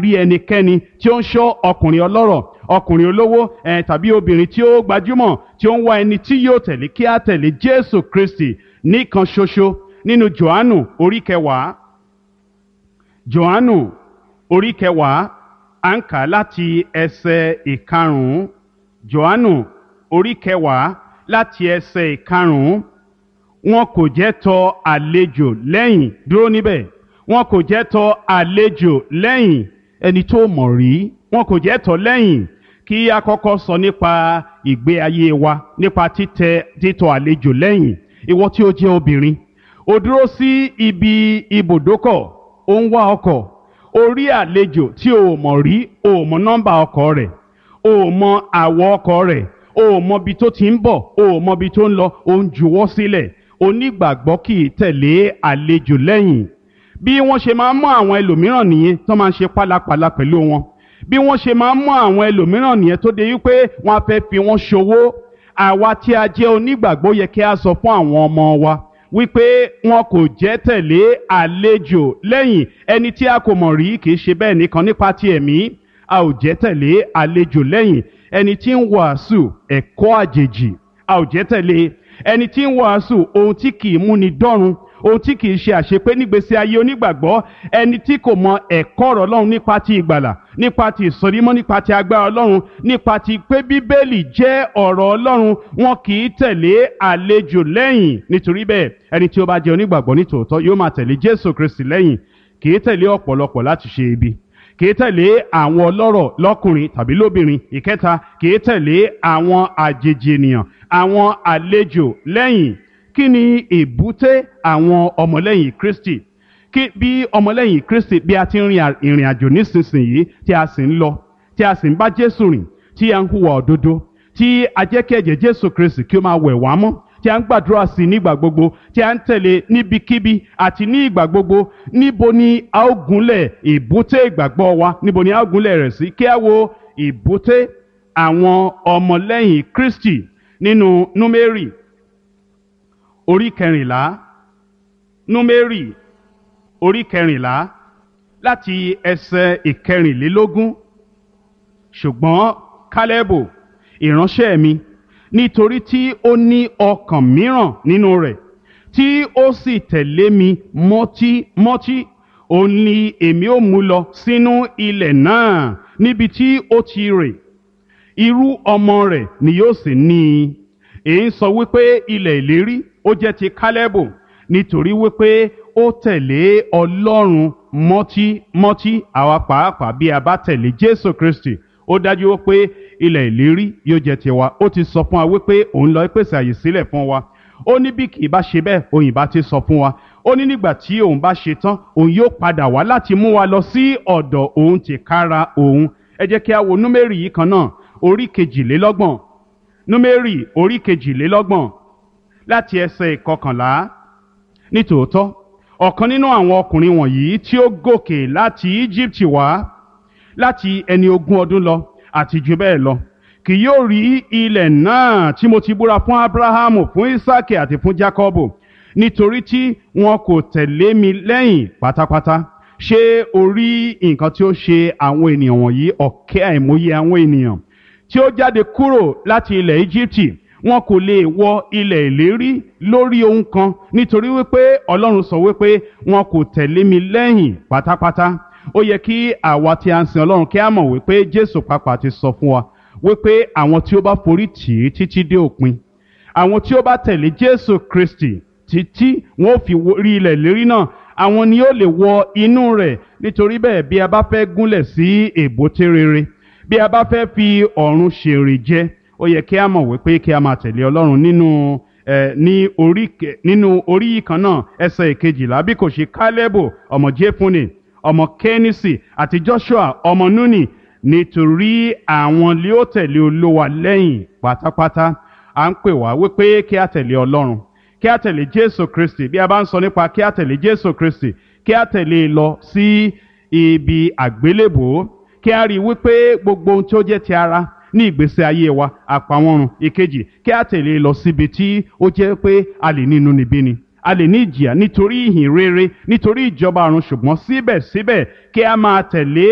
rí ẹnikẹ́ni tí ó ń ṣọ́ ọkùnrin ọlọ́rọ̀ ọkùnrin olówó ẹ̀ tàbí obìnrin tí ó gbajúmọ̀ tí ó ń wá ẹni tí yóò tẹ̀lé kí á tẹ̀lé Jésù Kristi nìkan ṣoṣo nínú Jòhánù orí kẹwàá Jòhánù orí kẹwàá à ń kà láti ẹsẹ̀ ìkarùn-ún Jòhánù orí kẹwàá láti ẹsẹ̀ ìkarùn-ún wọn kò jẹ́ tọ àlejò lẹ́yìn dúró níbẹ̀ wọn kò jẹ́ tọ àlejò lẹ́yìn ẹni tó mọ̀ rí wọn kò jẹ́ tọ lẹ́yìn kí a kọ́kọ́ sọ nípa ìgbé ayé wa nípa títẹ títọ àlejò lẹ́yìn ìwọ tí ó jẹ́ obìnrin ó dúró sí ibi ibùdókọ̀ ó ń wá ọkọ̀ ó rí àlejò tí o mọ̀ rí o mọ̀ nọ́mbà ọkọ̀ rẹ̀ o mọ̀ àwọ̀ ọkọ̀ rẹ̀ o mọ̀ ibi tó ti ń bọ̀ o mọ̀ ibi tó ń lọ o ń juwọ́ sílẹ̀ onígbàgbọ́ kì í tẹ̀lé àlejò lẹ́yìn bí wọ́n ṣe máa ń mú àwọn ẹlòmíràn nìyẹn tó máa ń ṣe pálapàla pẹ̀lú wọn bí wọ́n ṣe máa ń mú àwọn ẹlòmíràn nìyẹn tó de wípé wọ́n á fẹ́ fi wọ́n ṣòwò àwa tí a jẹ́ onígbàgbọ́ yẹ kí a sọ fún àwọn ọmọ wa wípé wọn kò jẹ́ tẹ̀lé àlejò lẹ́yìn ẹni tí a kò mọ̀ rí kì í ṣe bẹ́ẹ̀ nìkan nípa ti ẹ̀mí a ò jẹ́ tẹ̀lé àlejò lẹ́yìn ẹni tí ń wàásù ẹ̀kọ́ àjèjì a ò jẹ́ tẹ̀lé ẹni tí ń wàásù ohun tí kì í múni dọ́run ohun tí kì í ṣe àṣepé nígbésí ayé onígbàgbọ́ ẹni tí kò mọ ẹ̀kọ́ ọ̀rọ̀ ọlọ́run nípa ti ìgbàlà nípa ti ìsọdímọ́ nípa ti agbára ọlọ́run nípa ti pé bíbélì jẹ́ ọ̀rọ̀ ọlọ́run wọn kì í tẹ̀lé àlejò lẹ́yìn nítorí bẹ́ẹ̀ ẹni tí ó bá jẹ́ onígbàgbọ́ nítòótọ́ yóò máa tẹ̀lé jésù kristi lẹ́yìn kì í tẹ̀lé ọ̀pọ̀lọpọ̀ láti ṣe ibi kì í tẹ̀lé àwọn ọlọ́rọ̀ lọ́kùnrin tàbí lóbìnrin ìkẹta kì í tẹ̀lé àwọn àjèjì ènìyàn àwọn àlejò lẹ́yìn kí ni èbúté àwọn ọmọlẹ́yìn kristi kí bí ọmọlẹ́yìn kristi bí a ti ń rin ìrìn àjò nísinsìnyí tí a sì ń lọ tí a sì ń bá jésù rìn tí a ń hùwà òdodo tí a jẹ́ kí ẹ̀jẹ̀ jésù kristi kí ó máa wẹ̀ wá mọ́ tí a ń gbàdúrà sí nígbà gbogbo tí a ń tẹ̀lé níbikíbi àti ní ìgbà gbogbo níbo ni a ó gúnlẹ̀ ìbúté ìgbàgbọ́ wa níbo ni a ó gúnlẹ̀ rẹ̀ sí kí a wo ìbúté àwọn ọmọlẹ́yìn kristi nínú númérì orí kẹrìnlá númérì orí kẹrìnlá láti ẹsẹ̀ ìkẹrìnlélógún ṣùgbọ́n kálẹ́bù ìránṣẹ́ mi nítorí tí ó ní ọkàn mìíràn nínú rẹ̀ tí ó sì tẹ̀lé mi mọ́tímọ́tí òun ni èmi ó mú lọ sínú ilẹ̀ náà níbi tí ó ti rè irú ọmọ rẹ̀ ni yóò sì ní i èyí ń sọ wípé ilẹ̀ ìlérí ó jẹ́ ti kálẹ́bù nítorí wípé ó tẹ̀lé ọlọ́run mọ́tímọ́tí àwa pàápàá bí a bá tẹ̀lé jésù kristi ó dájú wípé ilẹ̀ ìlérí yóò jẹ́ tiwa ó ti sọ fún wa wípé òun lọ pèsè àyè sílẹ̀ fún wa ó ní bí kì í bá ṣe bẹ́ẹ̀ òyìn bá ti sọ fún wa ó ní nígbà tí òun bá ṣe tán òun yóò padà wá láti mú wa lọ sí ọ̀dọ̀ òun tìkára òun ẹ jẹ́ kí a wo númérì yìí kan náà orí kejìlélọ́gbọ̀n númérì orí kejìlélọ́gbọ̀n láti ẹsẹ̀ ìkọkànlá nítòótọ́ ọ̀kan nínú àwọn ọkùnrin wọ̀nyí tí ó gòkè láti Íjíbítì wá láti ẹni ogún ọdún lọ àti jù bẹ́ẹ̀ lọ kì yóò rí ilẹ̀ náà tí mo ti búra fún Ábúráhámù fún Ísákì àti fún Jákọ́bù nítorí tí wọn kò tẹ̀lé mi lẹ́yìn pátápátá ṣé o rí nǹkan tí ó ṣe àwọn ènìyàn wọ̀nyí ọ̀kẹ́ àìmọye àwọn ènìyàn tí ó jáde kúrò láti ilẹ̀ Íjíbítì wọn kò lè wọ ilẹ̀ ìlérí lórí ohun kan nítorí wípé Ọlọ́run sọ wípé wọn kò tẹ̀lé mi lẹ́yìn pátápátá ó yẹ kí àwa tí a ń sin Ọlọ́run kí a mọ̀ wípé Jésù pàápàá ti sọ fún wa wípé àwọn tí ó bá forí tì í títí dé òpin àwọn tí ó bá tẹ̀lé Jésù Kristi títí wọn ò fi rí ilẹ̀ ìlérí náà àwọn ni ó lè wọ inú rẹ̀ nítorí bẹ́ẹ̀ bí a bá fẹ́ gúnlẹ̀ sí èbúté rere bí a bá fẹ́ fi ọ̀run ṣèrè jẹ ó yẹ kí a mọ̀ wípé kí a máa tẹ̀lé ọlọ́run nínú ẹ ní orí nínú orí yìí kan náà ẹsẹ̀ ìkejìlá bí kò ṣe kálẹ́bù ọmọ jẹ́fúnni ọmọ kẹ́nìsì àti joshua ọmọ núnì nítorí àwọn lé ó tẹ̀lé olówa lẹ́yìn pátápátá à ń pè wá wípé kí a tẹ̀lé ọlọ́run kí a tẹ̀lé jésù kristi bí a bá ń sọ nípa kí a tẹ̀lé jésù kristi kí a tẹ̀lé e lọ sí ibi àgbélébòó kí a rí i wípé gbogbo ohun tí ó jẹ́ ti ara ní ìgbésí ayé wa àpamọ́run ìkejì kí a tẹ̀lé lọ síbi tí ó jẹ́ pé a lè ní inúnibíni a lè ní ìjìyà nítorí ìhìn rere nítorí ìjọba ọ̀run ṣùgbọ́n síbẹ̀síbẹ̀ kí a máa tẹ̀lé